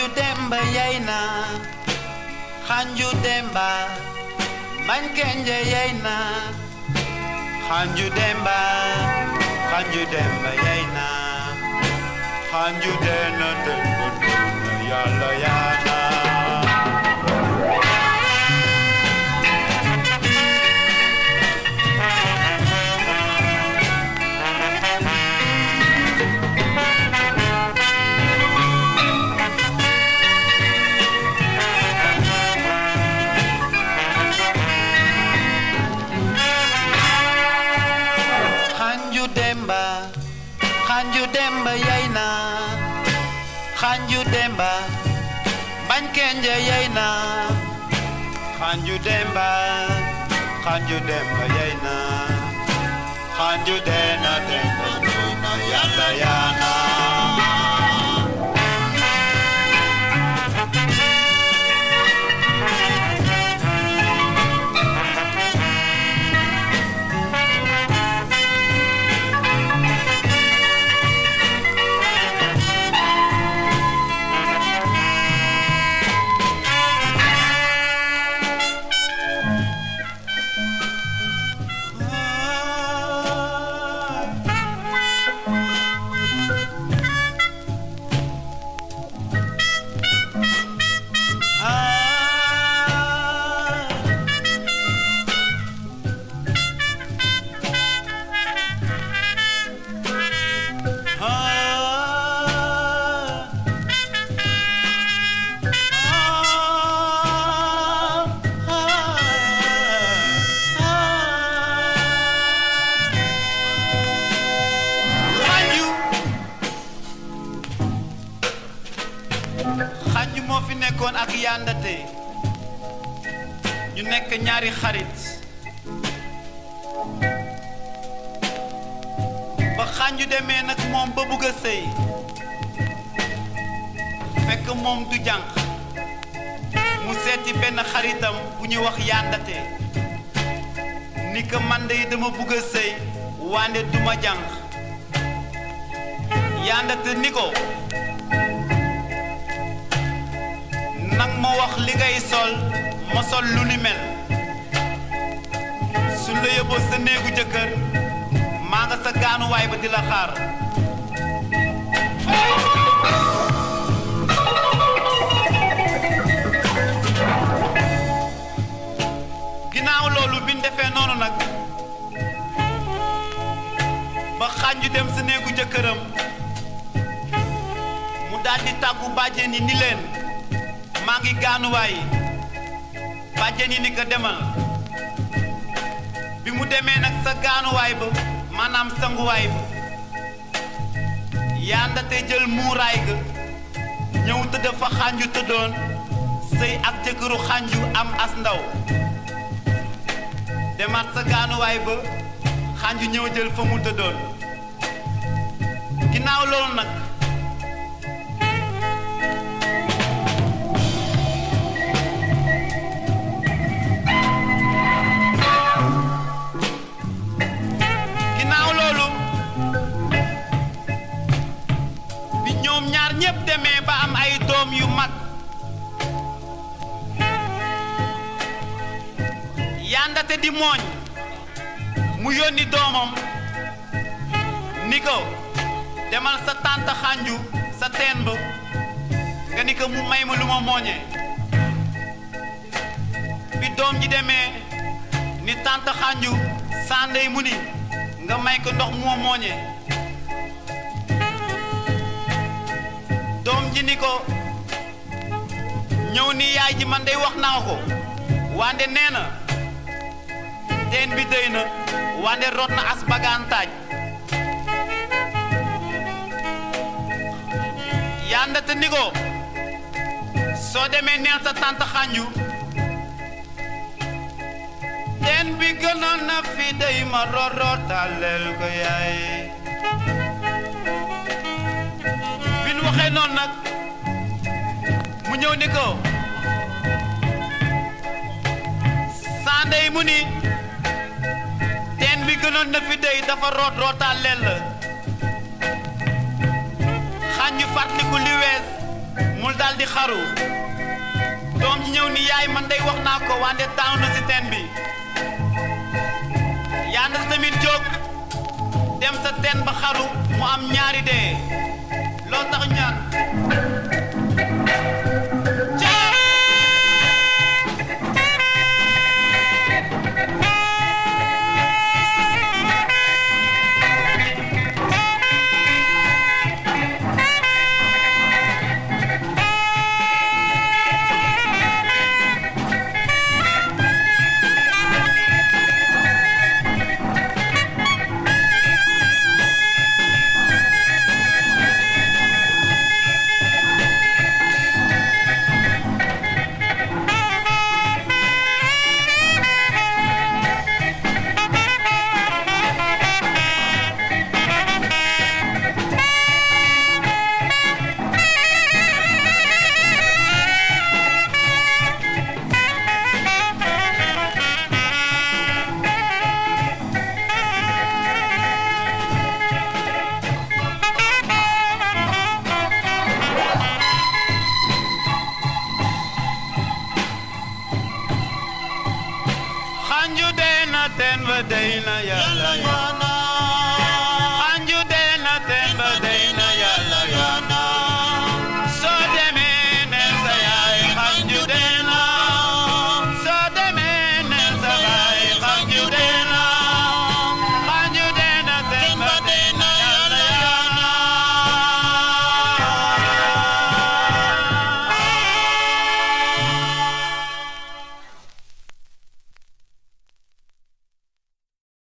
xanju demba yey na xanju demba bañ kenje yey na xanju demba xanju demba yey na xanju dena demba dena yàlla yaana xanju demba xanju demba yey na xanju demba bañ kenje yey na xanju demba xanju demba yey na xanju dena demba dena yàlla yaana xanju xanju moo fi nekkoon ak yàndate ñu nekk ñaari xarit ba xanju demee nag moom ba bugg a sëy fekk moom du jànq mu seeti benn xaritam bu ñuy wax yàndate ni ko man de dama bugg a sëy wande duma jànq yàndate ni ko nang ma wax li ngay sol ma sol lu ni mel suñ la yóbboo sa néegu jëkkër maa nga sa gaanuwaay ba di la xaar ginnaaw loolu bi ñu defee noonu nag ba xànju dem sa néegu jëkkëram mu daldi tàggu bàjjen yi ni leen maa ngi gaanuwaay bàjjen yi ni ko demal bi mu demee nag sa gaanuwaay ba maanaam sanguwaay ba yàndate jël muuraay ga ñëw tëdd fa xànju tëddoon sëy ak jëkkëru xànju am as ndaw demaat sa gaanuwaay ba xànju ñëw jël fa mu tëddoon ginnaaw loolu nag ginnaaw loolu bi ñoom ñaar ñépp demee ba am ay doom yu mag yàndate di mooñ mu yónni doomam ni ko demal sa tànt xànju sa teen ba nga ni ko mu may ma lu ma mooñee bi doom ji demee ni tànt xànju sàndey mu ni nga may ko ndox mu ma mooñee doom ji ni ko ñëw ni yaay ji man dey wax naa ko wande nee na teen bi dëy na wande rot na as bagantaaj yàndate ni ko soo demee neel sa tànt xànju teen bi gënoon na fi dey ma rorotaaleel ko yaay bi nu waxee noonu nag mu ñëw ni ko sandey mu ni teen bi gënoon na fi dey dafa root rootaaleel la xànju fàttaliku li wees mul daal di xaru doom ji ñëw ni yaay man day wax naa ko wante taaw na si teen bi yaanda tamit jóg dem sa teen ba xaru mu am ñaari dee loolu tax ñaan xanju dee na teen ba dey na yàlla